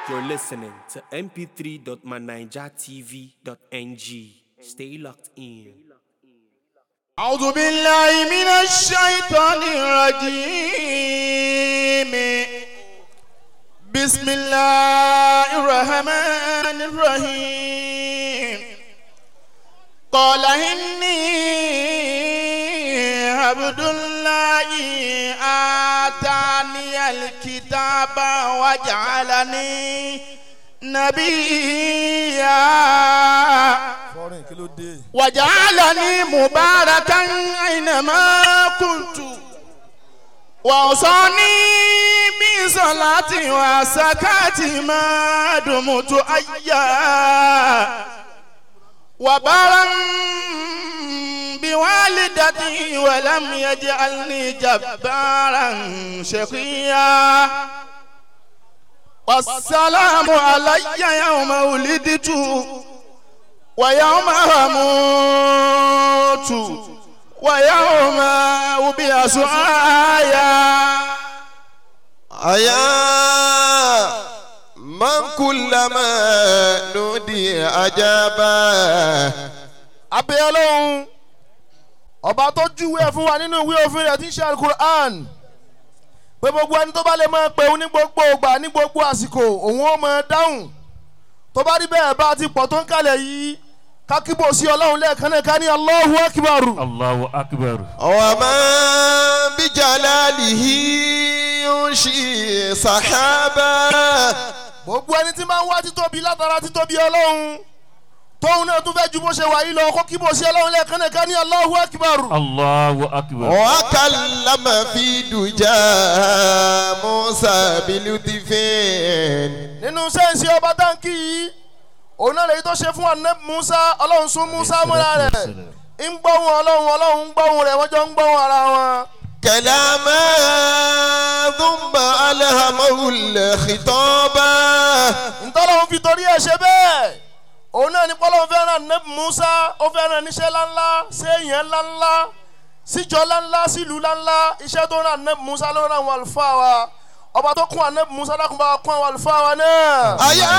You're listening to mp3.manijatv.ng. Stay locked in. أعوذ بالله من الشيطان الرجيم بسم الله الرحمن الرحيم قال إني عبد الله آتاني الكتاب وجعلني نبيا fọrin kí ló dé. وجعلني مباركا أينما كنت وأوصاني بصلاة وزكاة ما دمت حيا وبرا بوالدتي ولم يجعلني جبارا شقيا والسلام علي يوم ولدت ويوم أموت ويوم أبعث حيا àyà man kullama nudi ajaba. abẹ́ ọlọ́run ọba tó júwe ẹ̀ fún wa nínú ìwé òfin rẹ̀ tí ń ṣe alukur'an pé gbogbo ẹni tó bá lè máa pè òun ní gbogbo ìgbà ní gbogbo àsìkò òun ó máa dáhùn tó bá rí bẹ́ẹ̀ bá ti pọ̀ tó ń kalẹ̀ yìí kákíbò sí ọlọ́run lẹ́ẹ̀kan náà ká ní Allahu Akbar. Allahu akbar. wa man bi jalalihi yunshi sahaba. gbogbo ẹni tí máa ń wá títóbi látara títóbi ọlọ́run tóun náà tún fẹ́ ju bó ṣe wà yìí lọ kó kíbò sí ọlọ́run lẹ́ẹ̀kan náà ká ní Allahu Akbar. Allahu akbar. wa kallama fi duja musa bilutifin. nínú sẹ́ǹsì ọba táǹkì yìí òun náà lèyí tó ṣe fún anabi musa ọlọ́run sún musa mọ́ra rẹ̀ ń gbóhùn ọlọ́run ọlọ́run ń gbóhùn rẹ̀ wọ́n jọ ń gbóhùn ara wọn. كلاما ثم ألهمه الخطابا ntọ́lọ́run fi torí ẹ̀ ṣe bẹ́ẹ̀ òun náà ní pọ́lọ́run fẹ́ràn anabi musa ó fẹ́ràn níṣẹ́ ńláńlá séèyàn ńláńlá síjọ ńláńlá sílùú ńláńlá iṣẹ́ tó ràn anabi musa ló ràn àwọn àlùfáà wa ọba tó kún anabi musa dákun bá wa kún àwọn àlùfáà wa náà. أيا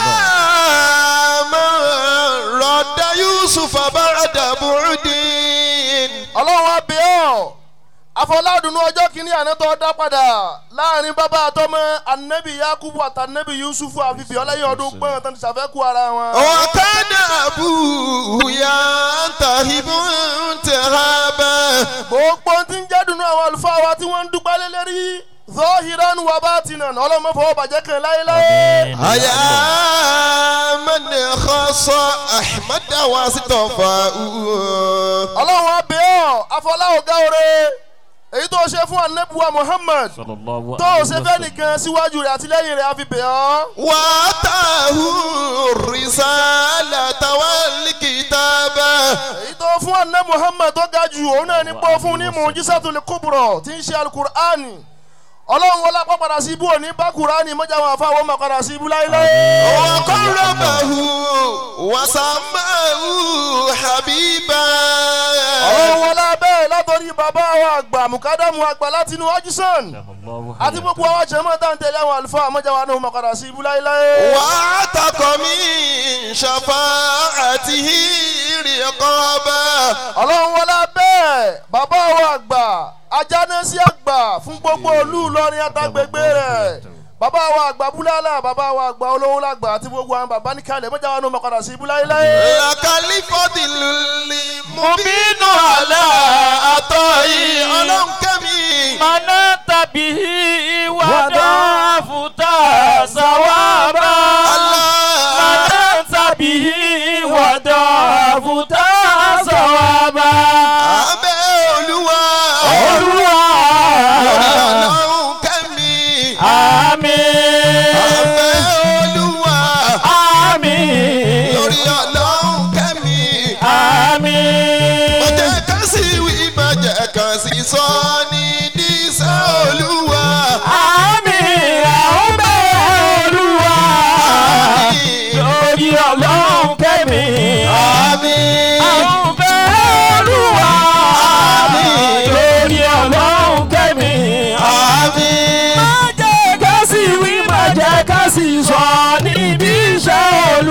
من رد يوسف بعد بعد ọlọ́run á bẹ̀ ọ́ afọládùnú ọjọ́ kìíní àná tó dá padà láàrin bàbá àtọmọ anabi yakubu àti anabi yusufu àfihàn ọlẹ́yìn ọdún gbọ́n tán ti ṣàfẹ́kù ara wọn. وكان أبوه ينتهب انتهابا gbogbo tí ń jẹ́ dùnú àwọn àlùfáà wa tí wọ́n ń dúpẹ́ lé lérí zọ́hìrán wa batinan ọlọ́mọ fọwọ́ bàjẹ́ kan láéláé. أيا من خص أحمد واصطفاه ọlọ́run á bẹ̀ ọ́ afọlá ọ̀gá òre èyí tó ṣe fún anabiwa muhammad Sallallahu tó alaihi ṣe fẹ́ wasallam. nìkan síwájú rẹ̀ àti lẹ́yìn rẹ̀ á fi bẹ̀ ọ́. واتاه الرسالة والكتاب èyí tó fún àná muhammed tó ga jù òun náà ní pọ́ fún ní mujisatul kubra tí ń ṣe alukur'ani ọlọ́run wọlé apá padà sí ibú òní bá kur'ani mọ́jà wọn àfa àwọn ọmọ padà sí ibú láéláé. وقربه وسماه حبيبا ọlọ́run wọlé abẹ́ látọ̀rí bàbá àwọn àgbà mukadamu àgbà láti inú ajísàn Allahu àti gbogbo àwọn jẹ́mọ́ tá à ń tẹ̀lé àwọn àlùfáà mọ́jà wọn náà padà sí ibú láéláé. وعتق من شفاعته رقابا ọlọ́run wọlé abẹ́ bàbá àwọn àgbà ajánẹ́sí àgbà fún gbogbo olú Ìlọrin àtàgbègbè rẹ̀ bàbá wa àgbà búláàlà bàbá wa àgbà olówó làgbà àti gbogbo àwọn bàbá ní kalẹ̀ mọ́jà wa ní ọmọ padà sí búláìláyé. لك الفضل المبين على عطائي ألم كمي Mana tabihi wada futa sawaba. Mana tabihi wada futa sawaba. abẹ́ olúwa Olúwa. ọlọ́run kẹ́mi Àmín. abẹ́ olúwa Àmín. lórí ọlọ́run kẹ́mi Àmín. ọjọ́ kan sí wí bàjẹ́ kan sí sọ ní dísẹ́ olúwa Àmín. Àwọn bẹ́ẹ̀ Olúwa. Lórí ọlọ́run kẹ́mi. àmín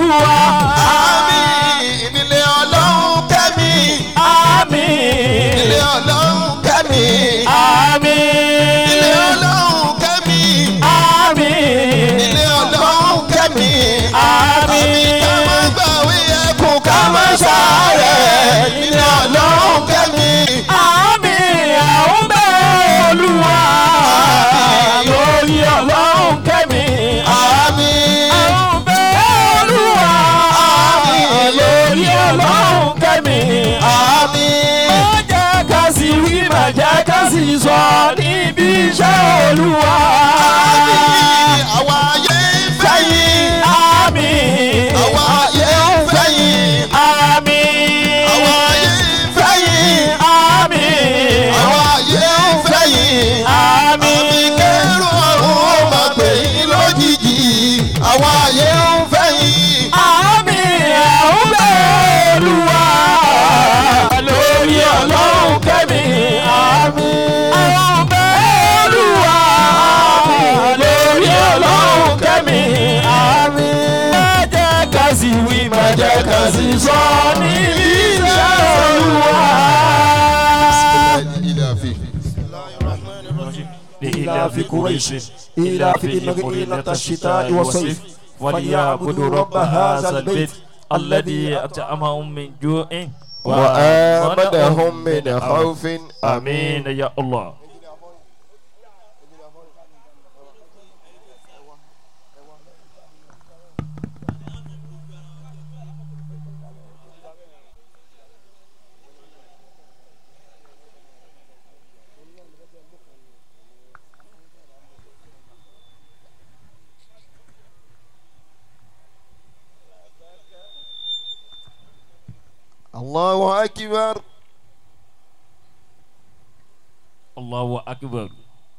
olúwa. àmì nílé ọlọ́run kẹ́mi. àmín. nílé ọlọ́run kẹ́mi. àmín. nílé ọlọ́run kẹ́mi. àmín. nílé ọlọ́run kẹ́mi. àmì àmín. ká má gbàwé ẹkùn ká má ṣàárẹ̀. nílé ọlọ́run kẹ́mi. àmín àwọn bẹ́ẹ̀ olúwa. lórí ọlọ́run kẹ́mi. àmì àwọn bẹ́ẹ̀ olúwa. lórí ọlọ́run kẹ́mi. àmì má jẹ́ ká sì wí má jẹ́ ká sì sọ níbi iṣẹ́ olúwa. àmì àwa ayé ń fẹ́ yín. àmín. àwa ayé ń fẹ́ yín. àmín. àwa ayé ń fẹ́ yín. àmín. àwa ayé ń fẹ́ yín. àmì àmín. kẹrù ọ̀run ó máa pè yín lójijì. àwa ayé ń fẹ́ yín. àmín àwọn bẹ́ẹ̀ olúwa. lórí ọlọ́run kẹ́mi. àmín. àwọn bẹ́ẹ̀ olúwa. lórí ọlọ́run kẹ́mi. àmín. má jẹ́ ká sì wí má jẹ́ ká sì sọ níbi iṣẹ́ olúwa. لإلاف قريش إلافهم رحلة الشتاء والصيف فليعبدوا رب هذا البيت الذي أطعمهم من جوع وآمنهم من خوف آمين يا الله الله أكبر الله أكبر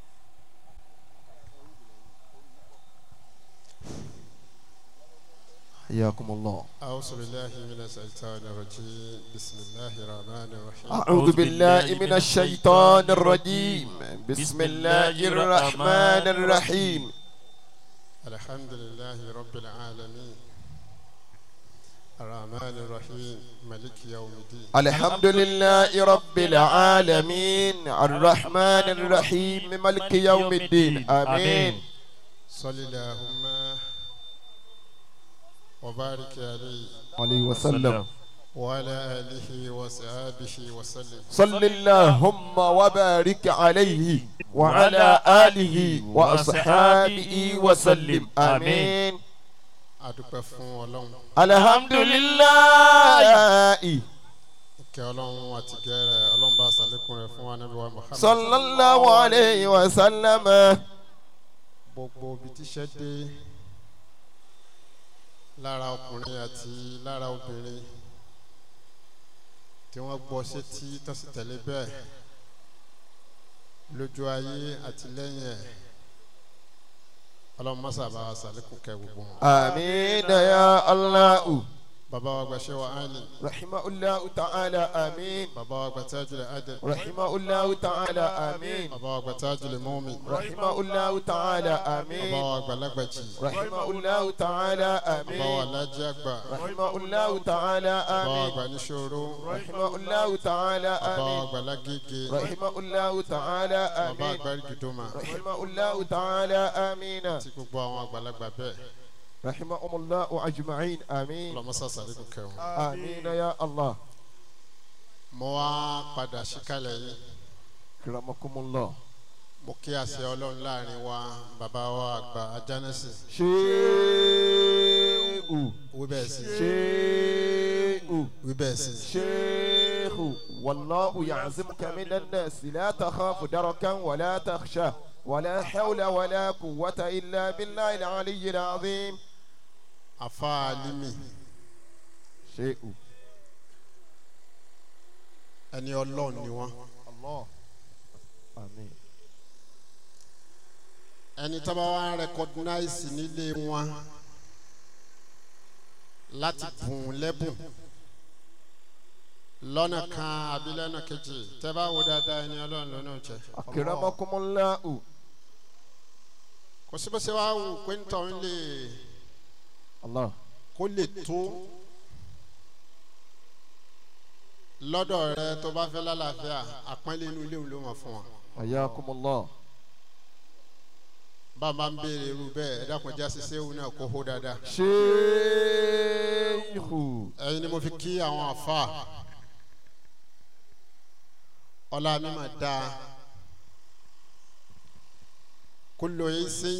حياكم الله أعوذ بالله من الشيطان الرجيم بسم الله الرحمن الرحيم أعوذ بالله من الشيطان الرجيم بسم الله الرحمن الرحيم الحمد لله رب العالمين الرحمن الرحيم ملك يوم الدين الحمد لله رب العالمين الرحمن الرحيم ملك يوم الدين آمين صل اللهم وبارك عليه عليه وسلم وعلى آله وصحبه وسلم صل اللهم وبارك عليه وعلى آله وأصحابه وسلم آمين adúpẹ́ fún ọlọ́run الحمد لله ìkẹ́ ọlọ́run àti gẹ́rẹ́ ọlọ́run bá sàlékún rẹ̀ fún wa níbi wa Muhammad صلى الله عليه وسلم gbogbo ibi tíṣẹ́ dé lára ọkùnrin àti lára obìnrin tí wọ́n gbọ́ sétí tó sì tẹ̀lé bẹ́ẹ̀ lójú ayé àti lẹ́yìn ẹ̀ ọlọ́run mọ́sà bá wa sàlékún kẹ́ gbogbo wọn. آمين يا الله bàbá wa gbàṣẹ́ wa áàlì رحمه الله تعالى آمين bàbá wa gbà tájúlẹ̀ adẹ̀ رحمه الله تعالى آمين bàbá wa gbà tájúlẹ̀ mọ́mì رحمه الله تعالى bàbá آمين wa gbà lágbàjì رحمه الله تعالى bàbá wa آمين lájí àgbà رحمه الله تعالى bàbá wa آمين gbà níṣòro رحمه الله تعالى bàbá wa آمين gbà lágége رحمه الله تعالى bàbá آمين àgbà rìgìdọ́mà رحمه الله تعالى آمين àti gbogbo àwọn àgbàlagbà bẹ́ẹ̀ رحمهم الله أجمعين آمين ọlọ́mọsà sàlékún kẹ́ wọn. آمين يا الله mo wá padà síkàlẹ̀ yìí كرمكم الله mo kí àṣẹ ọlọ́run láàrin wa bàbá wa àgbà ajánẹ́sì شيخ wí bẹ́ẹ̀ sí شيخ wí bẹ́ẹ̀ sí شيخ والله يعزمك من الناس لا تخاف دركا ولا تخشى ولا حول ولا قوة إلا بالله العلي العظيم afa alimi شيخ ẹni ọlọ́run ni wọ́n الله آمين ẹni tó bá wá rẹkọdínáìsì nílé wọn láti bùn lẹ́bùn lọ́nà kan àbí lọ́nà kejì tẹ́ bá wo dáadáa ẹni ọlọ́run lọ́nà jẹ́ أكرمكم الله kò sí bó ṣe wá wù pé nítorí lè الله kó lè tó lọ́dọ̀ rẹ tó bá fẹ́ lálàáfíà àpọ́nlé inú ilé òun ló mọ̀ fún wa ayakumullah bá a máa ń béèrè irú bẹ́ẹ̀ ẹ dákun já sí séwù náà kó hó dáadáa sheikhu ẹyin ni mo fi kí àwọn àfa ọlá mi máa dáa kullu isin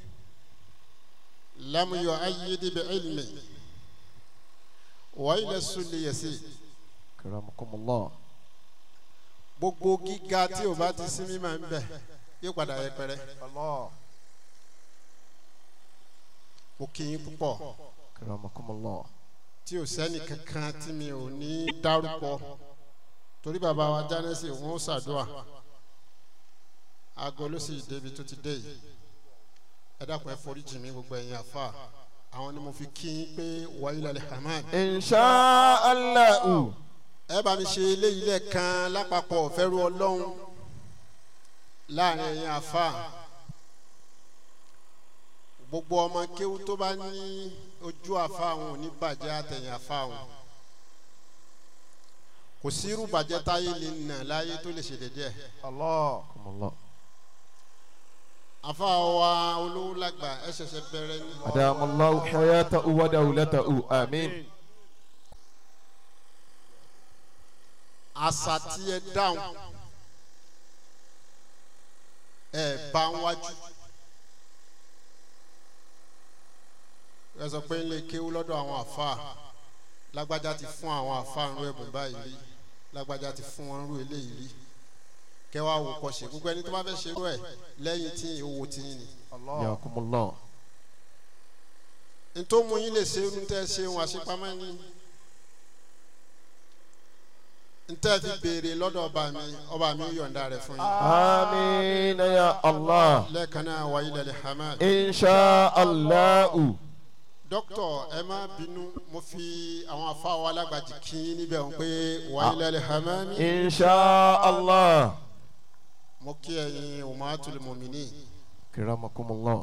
lam yu'ayyid bi ilmi wa ila sulli yasi karamakumullah gbogbo gíga tí o bá ti sí mímọ́ ń bẹ yóò padà yẹpẹrẹ allah mo kí yín púpọ̀ karamakumullah tí o sẹ́ni kankan tí mi ò ní dárúkọ torí bàbá wa jánẹ́sì wọn ó ṣàdúrà aago ló sì débi tó ti dé yìí ẹ dákun ẹ foríjì mi gbogbo ẹ̀yin àfa àwọn ni mo fi kí yín pé wàyí lálẹ́ hamad insha allahu ẹ bá mi ṣe eléyìí lẹ́ẹ̀kan lápapọ̀ fẹ́rù ọlọ́run láàrin ẹ̀yin àfa gbogbo ọmọ kéwú tó bá ní ojú àfa àwọn ò ní bàjẹ́ àtẹ̀yìn àfa àwọn kò sí irú bàjẹ́ táyé lè nà láyé tó lè ṣe dédé ẹ̀ allah kumullah àfa wa olówó lágbà ẹ ṣẹ̀ṣẹ̀ bẹ̀rẹ̀ ní. adamallahu hayatahu wa dawlatahu amin àṣà tí ẹ dáhùn ẹ bá ń wájú ẹ sọ pé ilé kéwú lọ́dọ̀ àwọn àfa lágbájá ti fún àwọn àfa ń rú ẹ̀bùn báyìí rí lágbájá ti fún wọn rú eléyìí rí kẹwàá wò kọ́ ṣe gbogbo ẹni tó bá fẹ́ ṣerú ẹ̀ lẹ́yìn tí owó ti yín ni yakumullah ntó mu yín lè ṣe irun tẹ́ ṣe wọn àṣepamọ́ ni ntẹ́ fi béèrè lọ́dọ̀ ọba mi ọba mi ó yọ̀ǹda rẹ̀ fún yín amin ya allah lẹ́ẹ̀kan náà wáyé lẹ́lẹ́ hamad. insha allahu dókítà ẹ má bínú mo fi àwọn afáwọn alágbàjì kí yín níbẹ̀ wọn pé wáyé lẹ́lẹ́ hamad. insha allah mo kí ẹ̀yin umatul mumini karamakumullah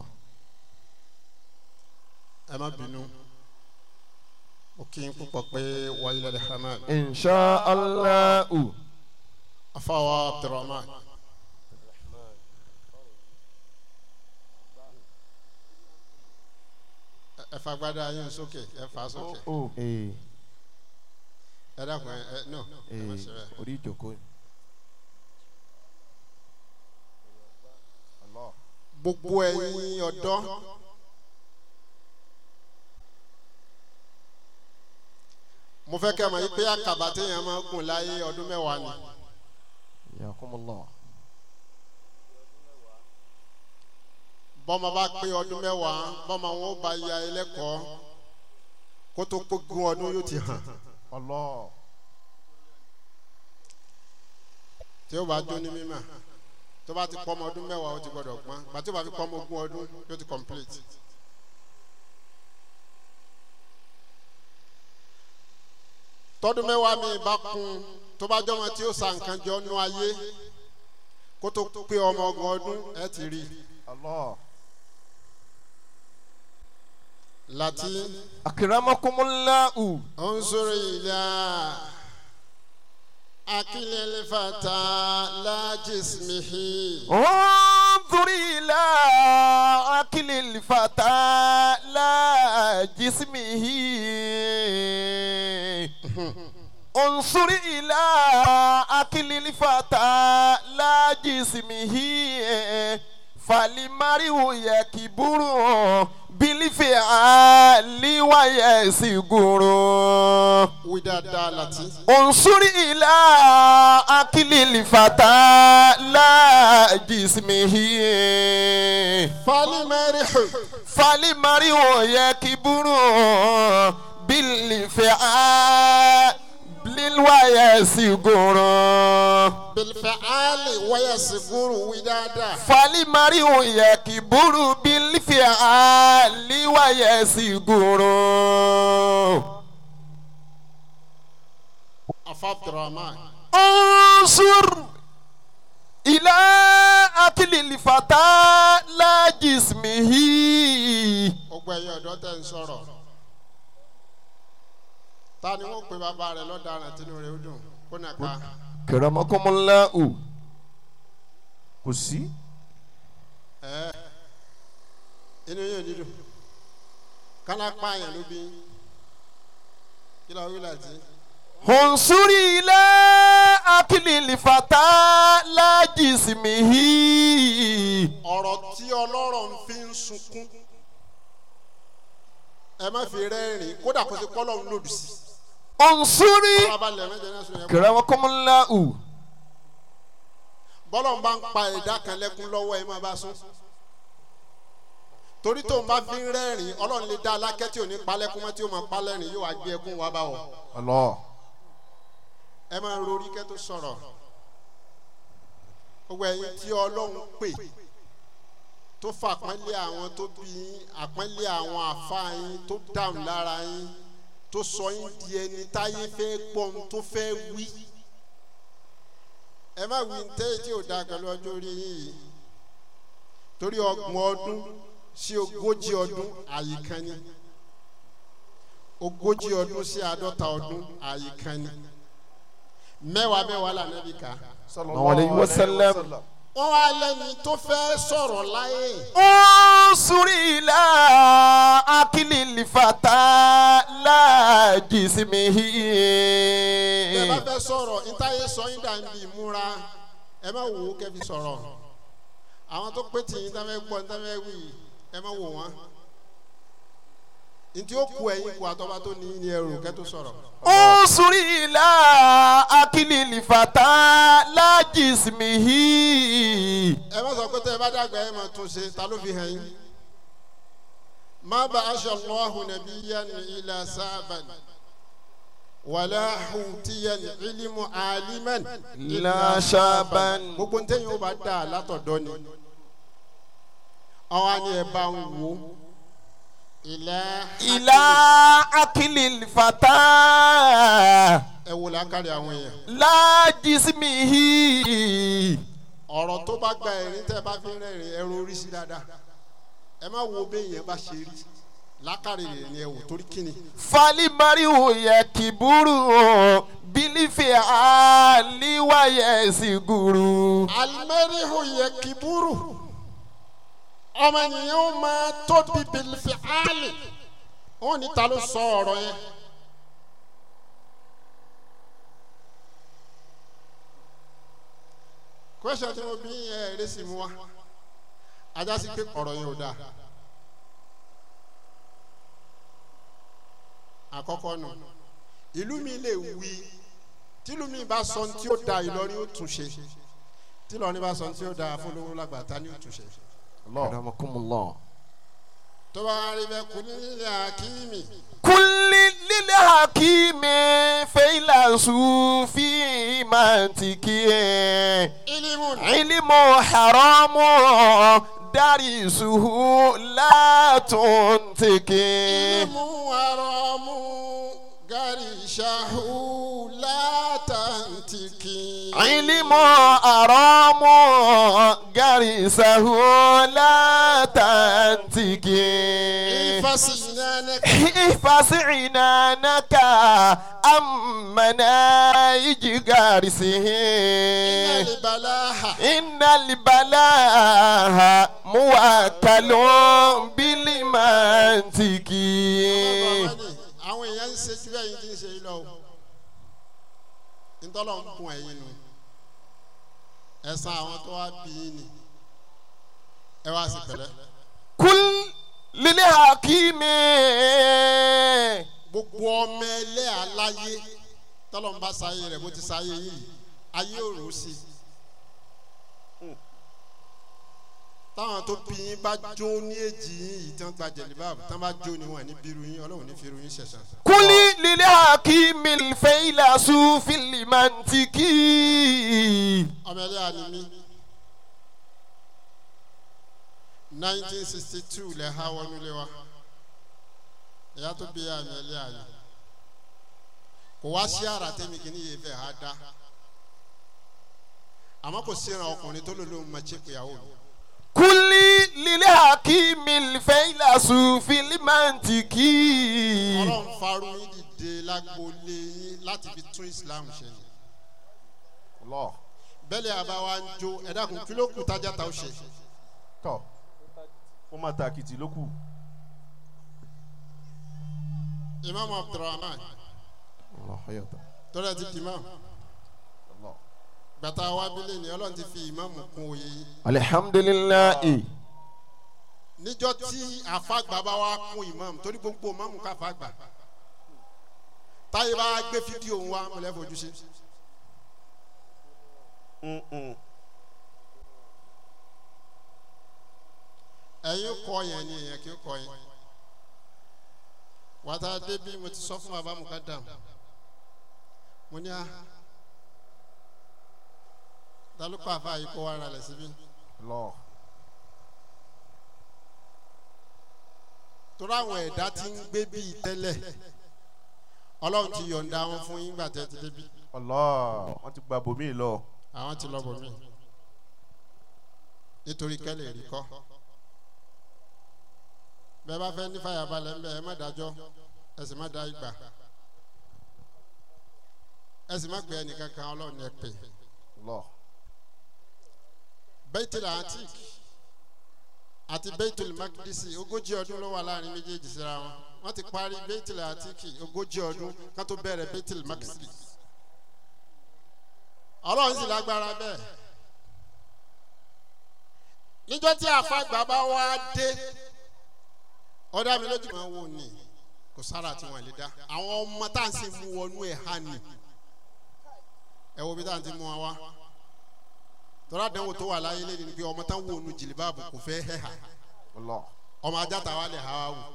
ẹ má bínú mo kí yín púpọ̀ pé wáyé lẹ́lẹ́ hamad. insha allahu afáwọn abdulrahman. ẹ- ẹ fagbádá yín sókè ẹ fà á sókè ee ẹ dákun ẹ ẹ no ẹ má ṣe bẹ́ẹ̀. orí ìjókòó ni. gbogbo ẹ̀yin ọ̀dọ́ mo fẹ́ kẹ́ ẹ mọ̀ yí pé àkàbà téèyàn máa gùn láyé ọdún mẹ́wàá ni yakumullah bọ́mọ bá pé ọdún mẹ́wàá bọ́mọ wọn ó bá ya ẹlẹ́kọ̀ọ́ kó tó pé gún ọdún yóò ti hàn allah tí ó bá jó ní mímọ̀ tó bá ti pọ́ ọmọ ọdún mẹ́wàá ó ti gbọ́dọ̀ pọ́n gbàtí ó bá fi pọ́ ọmọ ogún ọdún yóò ti complete. tọdún mẹ́wàá mi bá kún tó bá jọmọ tí ó sa nǹkan jọ nú ayé kó tó pé ọmọ ọgbọ̀n ọdún ẹ ti rí i. allah láti akramakumullahu ọ̀nsọ̀rọ̀ ìlà akílẹ̀ fata lájísmihi. انظر إلى أكل الفتى لا جسمه انظر إلى أكل الفتى لا جسمه فالمرء يكبر بالفعل ويسجر wí dáadáa láti. انظر إلى أكل الفتى لا جسمه falimẹ́rìhù فالمرء يكبر بالفعل ويسجر bilfẹ́ali wáyà sìgúrù wí dáadáa. فالمرء يكبر بالفعل ويسجر afabdurrahman انظر إلى أكل الفتى لا جسمه gbogbo ẹ̀yin ọ̀dọ́ tẹ̀ ń sọ̀rọ̀ ta ni wọ́n pe bàbá rẹ̀ lọ́daràn tínú rẹ̀ ó dùn kó nà ká kẹrẹmọkọmọláhù kò sí. ẹ inú yóò dídùn kálá pààyàn ló bí kí ló wí láti honsuri ilé akilili fata lajisimihi ọ̀rọ̀ tí ọlọ́rọ̀ ń fi ń sunkún ẹ má fi rẹ́rìn kódà kó ti kọ́lọ́ ń lòdì sí honsuri alábàlẹ̀ mẹ́jọ náà sùn yẹn kẹrẹmọkọmọláhù bọ́lọ̀ ń bá ń pa ẹ̀dá kan lẹ́kún lọ́wọ́ ẹ má bá sún torí tó ń bá fi ń rẹ́rìn ọlọ́run lè dá alákẹ́ tí ò ní palẹ́kún mọ́ tí ó máa palẹ́rìn yóò wá gbé ẹkún wá bá wọ̀ ọlọ. ẹ máa rori kẹ́ tó sọ̀rọ̀ gbogbo ẹ̀yin tí ọlọ́run pè tó fa àpọ́nlé àwọn tó bí yín àpọ́nlé àwọn àfa yín tó dáhùn lára yín tó sọ yín di ẹni táyé fẹ́ gbọ́n tó fẹ́ wí ẹ má wí tẹ́ tí ò da pẹ̀lú ọjọ́ orí yín yìí torí ọgbọ̀n ọdún sí ogójì ọdún àyíká ni ogójì ọdún sí àádọ́ta ọdún àyíká ni mẹ́wàá mẹ́wàá lànà bí ká àwọn aleyhi wa sallam wọ́n wá lẹ́ni tó fẹ́ sọ̀rọ̀ láyé honsuri ilé akilili fata lajisimihi ẹ bá fẹ́ sọ̀rọ̀ ntáyé sọ yín dà ń bí ìmúra ẹ má wò ó kẹfì sọ̀rọ̀ àwọn tó pé tì yín tá fẹ́ gbọ́ tá fẹ́ wí ẹ má wò wọ́n ntí ó ku ẹ̀yin kù àtọ́ba tó ní ní ẹrù kẹ́ tó sọ̀rọ̀ honsuri ilé akilili fata lajisimihi. ẹ má sọ pé tẹ́ ẹ bá dàgbà ẹ má tún ṣe ta ló fi hàn yín má bá aṣọ lọ́hùn nàbí yẹn ilà sábàn wàlá hùtìyẹn ìlímù àlímẹ́n La shaban. gbogbo ntẹ́yìn ó bá dà látọ̀dọ́ ni àwọn àni ẹ̀ bá ń wò ilà ilá akilili fata ẹ wò lákàrí àwọn èèyàn lajisimihi. ọ̀rọ̀ tó bá gba ẹ̀rín tẹ́ ẹ bá fi ń rẹ́rìn ẹ ro orí sí dáadáa ẹ má wo béèyàn bá ṣe rí lákàrí rẹ̀ ni ẹ wò torí kíni falimarihu yẹ kiburu bilifi aliwaye siguru. alimẹ́rìhù yẹ kiburu ọmọ ènìyàn ó máa tóbi bìlìfì áàlì wọn ní ta ló sọ ọ̀rọ̀ yẹn. kwesịọn tí mo bí ẹ ẹrẹ sì mú wa ajá sí pé ọ̀rọ̀ yẹn ò dáa àkọ́kọ́ nù ìlú mi lè wí tìlú mi bá sọ tí ó da Ìlọrin ó tún ṣe tìlọrin bá sọ tí ó da fúnlówó lágbàtà ní ó tún ṣe Karamakumullah. tó bá wá rí bẹ́ẹ̀ kú nílé akíní kulli lil hakimi feila sufi mantiki ilimu ilmu haramu darisuhu la tuntiki ilimu haramu garishahu látàntìkì. ilmu haramu garisahu la tantiki ìfàsìnánẹ́kà. احفظ عنانك أمنا يجارسه ìbàláhà. إن البلاء موكل بالمنطق àwọn èèyàn ń ṣe jù ẹ̀yin tí ń ṣe lọ o ntọ́lọ̀ ń kun ẹ̀yin nu ẹ̀sán àwọn tó wá bí yín ni ẹ wá sí pẹ̀lẹ́ كل للحكيم gbogbo ọmọ ẹlẹ́ aláyé tọ́lọ̀ ń bá sáyé rẹ̀ bó ti sáyé yìí ayé ò rò sí i táwọn tó bí yín bá jó ní èjì yín yìí tí wọ́n gba jẹ̀líbáàbù tí wọ́n bá jó ni wọ́n ní bírú yín ọlọ́run ní fírú yín ṣẹ̀ṣẹ̀. كل للحكيم الفيلسوف المنطقي ọmọ ẹlẹ́ ànímí nineteen sixty two lẹ ha wọnú lé wa ìyá tó bí àmì ẹlẹ́ àní kò wá sí ara tẹ́mi kìíní yìí fẹ́ ha dá àmọ́ kò síran ọkùnrin tó lò lóun máa ṣe ìyàwó mi كل للحكيم الفيلسوف المنطقي ọlọ́run farú yín dìde dìde lágboolé yín láti fi tún islam ṣe ni Allah bẹ́ẹ̀ni àbáwá ń jó ẹ dákun kí ló kù tájà tá ó ṣe tọ̀ ó máa ta àkìtì ló kù. imam abdulrahman Allah hayata. tọ́lá ti di imam Allah. gbàtà wa bílẹ̀ ni ọlọ́run ti fi imam kún òye yín alihamdulilayi. níjọ́ tí àfàgbà bá wa kún imam torí gbogbo imam ká fàgbà táyé bá gbé fídíò wa mọ̀lẹ́ fojú sí. ẹ̀yin kọ yẹn ni èèyàn kì í kọ yẹn wàtá débi mo ti sọ fún bàbá mukadam mo ní a dalùpọ̀ àfa yìí kó wa ra lẹ̀ síbí Allah. torí àwọn ẹ̀dá tí ń gbé bíi tẹ́lẹ̀ ọlọ́run ti yọ̀ǹda wọn fún yín gbà tẹ́ ti débi Allah. wọ́n ti gba bòmí lọ. àwọn ti lọ bọ̀ mí nítorí kẹ́lẹ̀ rí kọ́ bẹ́ẹ̀ bá fẹ́ ní fàyàbalẹ̀ ń bẹ̀ ẹ má dájọ́ ẹ sì má dá ìgbà ẹ sì má pè ẹnìkan kan ọlọ́run ẹ pè Allah. bẹ́tìlì antik àti bẹ́tìlì makidisi ogójì ọdún ló wà láàrin méjèèjì síra wọn wọ́n ti parí bẹ́tìlì antik ogójì ọdún ká tó bẹ̀rẹ̀ bẹ́tìlì makidisi ọlọ́run sì lágbára bẹ́ẹ̀ níjọ́ tí àfàgbà bá wá dé ọ̀dà mi lójú máa wò ní kò sára tí wọ́n lè dá àwọn ọmọ tá à ń sì mú wọnú ẹ̀ hàn ní ẹ wo bí tá à ń ti mú wa wá tọ́lá dánwò tó wà láyé lé ní pé ọmọ tá ń wò nu jìlìbáàbù kò fẹ́ hẹ́ hà Allah. ọmọ ajáta wa lè ha wa wò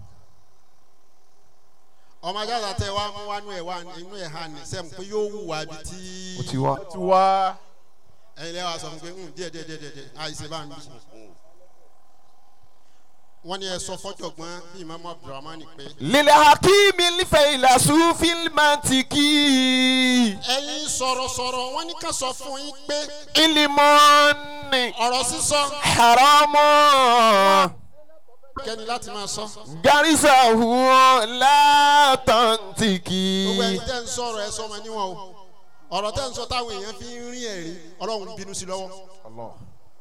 ọmọ ajáta tẹ wa mú wánú ẹ̀ wá inú ẹ̀ hàn ní sẹ́mu pé yóò wù wá bí tí ó ti wá. ó ti wá. ẹ̀yin lẹ́wọ̀ sọ fún pé "Hmm, díẹ̀ díẹ̀ díẹ̀ díẹ̀ díẹ̀ àìsè bá ń bí. wọ́n ní ẹ sọ fọ́jọ̀gbọ́n bí imaamu abdulrahman pé lílẹ̀ hakimi lífẹ̀ẹ́lá sùfín mantiki ẹ̀yin sọ̀rọ̀sọ̀rọ̀ wọ́n ní ká sọ fún yín pé ilimọ́ni ọ̀rọ̀ sísọ haramu kẹ́ni láti máa sọ. garisahu látàntìkì. gbogbo ẹ̀yin tẹ́ ń sọ̀rọ̀ ẹ sọ ọmọ níwọ̀n o ọ̀rọ̀ tẹ́ ń sọ táwọn èèyàn fi ń rí ẹ̀rí ọlọ́run bínú sí lọ́wọ́ Allah.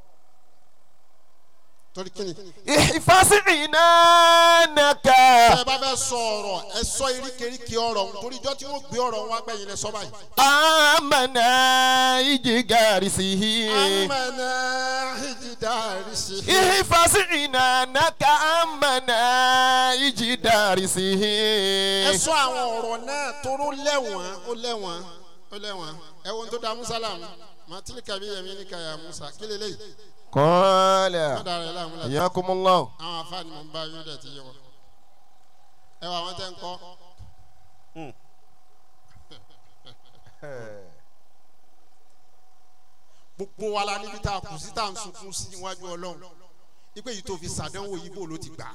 torí kíni. ìfàsí ìnánaka. ẹ bá fẹ́ sọ ọ̀rọ̀ ẹ sọ iríkèríkè ọ̀rọ̀ ọ̀hún torí ijọ́ tí wọ́n gbé ọ̀rọ̀ wọn gbẹ̀yìn lẹ sọ báyìí. amana ìjì garisihi. amẹ́nà ìjìdárìsì. ìfàsí ìnánaka amana ìjì darisihi. ẹ sọ àwọn ọ̀rọ̀ náà toró lẹ́wọ̀n ó lẹ́wọ̀n ó lẹ́wọ̀n ẹ wo ohun tó da musa láàmú matili kabi yẹmi ni kaya musa kí lélẹ́yìí kọ́ọ̀lẹ̀. má dara ẹ láàmú la ayakumullah. àwọn afáàní mọ̀ ń bá yóò dẹ̀ ti yẹ wọn ẹ wà wọn tẹ́ ń kọ́ gbogbo wa la níbi tá a kù sí tá a ń sunkún sí iwájú ọlọ́run ipe yìí tó fi sàdánwò yìí bò ló ti gbà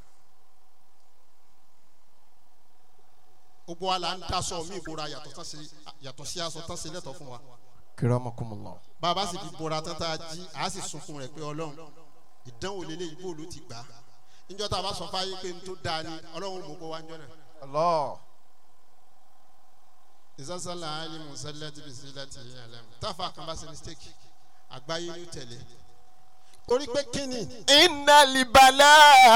gbogbo wa la ń daṣọ mí ìbora yàtọ̀ tán sí yàtọ̀ sí aṣọ tán sí lẹ́tọ̀ fún wa kiramakumullah. bàbá sì fi bora tán tá a jí a sì sunkún rẹ̀ pé ọlọ́run ìdánwò lélẹ̀ yìí bò ló ti gbà níjọ́ tá a bá sọ fáyé pé n tó dáa ni ọlọ́run mọ̀ kó wá ń jọ́ náà. Allah. ìsásálà alimu sálẹ́tì bisimilati alam táfà kan bá ṣe mistake àgbáyé ní tẹ̀lé torí pé kíni inna libala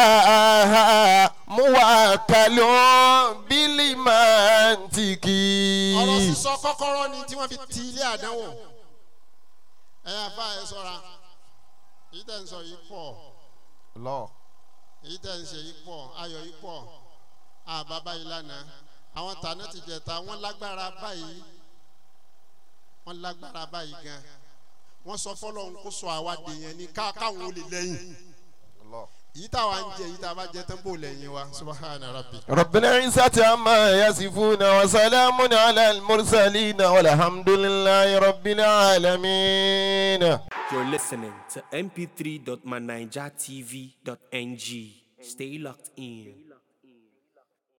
muwakalo bilimantiki. ọ̀rọ̀ sísọ kọ́kọ́rọ́ ni tí wọ́n fi ti ilé àdánwò ẹ yà fà ẹ sọ́ra èyí tẹ̀ ń sọ yìí pọ̀ Allah. èyí tẹ̀ ń ṣe yìí pọ̀ ayọ̀ yìí pọ̀ àbábá yìí lánàá àwọn tàná ti jẹta wọ́n lágbára báyìí wọ́n lágbára báyìí gan wọ́n sọ fọlọ́run kó sọ àwa dèèyàn ní ká káwọn olè lẹ́yìn Allah. èyí táwa ń jẹ èyí tá a bá jẹ tán bò lẹ́yìn wa subahana rabbi. رب العزة عما يصفون وسلام على المرسلين والحمد لله رب العالمين You're listening to mp3.manijatv.ng. Stay locked in.